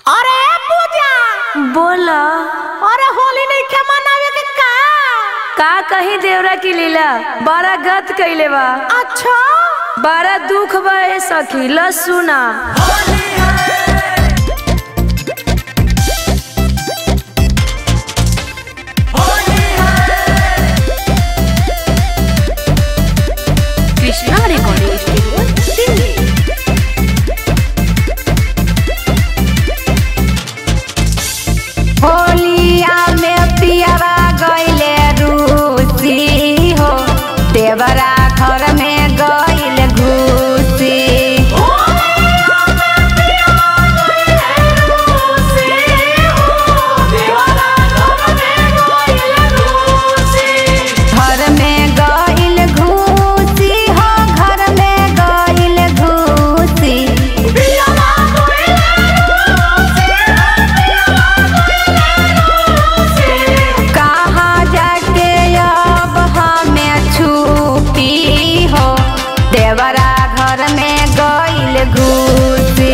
अरे पूजा बोला अरे होली नहीं के मनावे के का का कही देवरा की लीला बड़ा गत कैले बा अच्छा बड़ा दुख बा ए सखी ल सुना कृष्णा रिकॉर्डिंग स्टूडियो दिल्ली होलिया में पियरा गइले रूसी हो देवरा घर में गइल घुसी घर में गइल घुसी हो घर में गइल घुसी कहाँ जाके अब हमें छुपी हो देवरा घर में गइल घुसी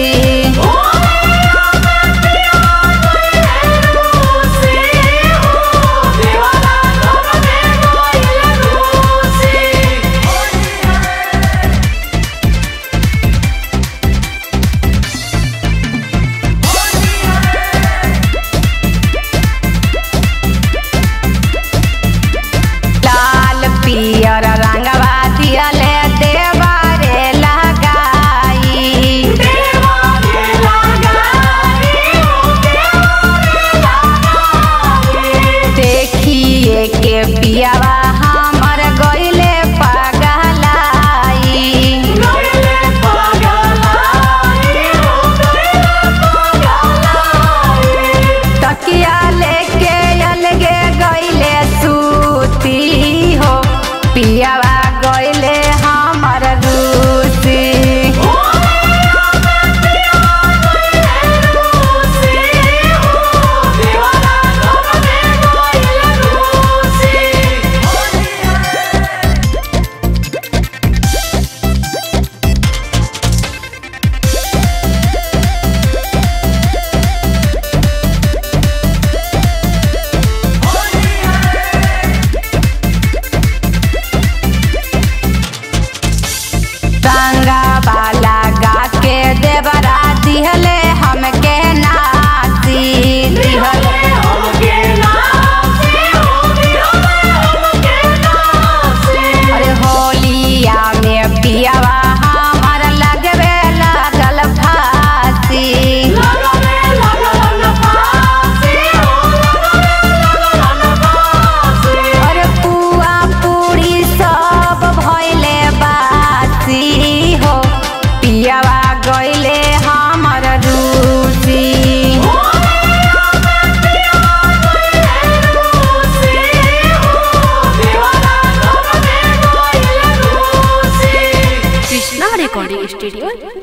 लाल पियर रंगवा दियले देवरे लगाई देखिए के पियावा हमर गइले पगलाई तकिया लेके अलगे गइले सूती हो पियावा गइले हमर रूसी रंगा वाला गा के देवरा दिहले हमके नासी दिहले अरे होलिया में पियावा हमर लगवे लागल फांसी अरे पुआ पूरी सब भइले बासी हो पियावा गइले हमर रूसी कृष्णा रिकॉर्डिंग स्टूडियो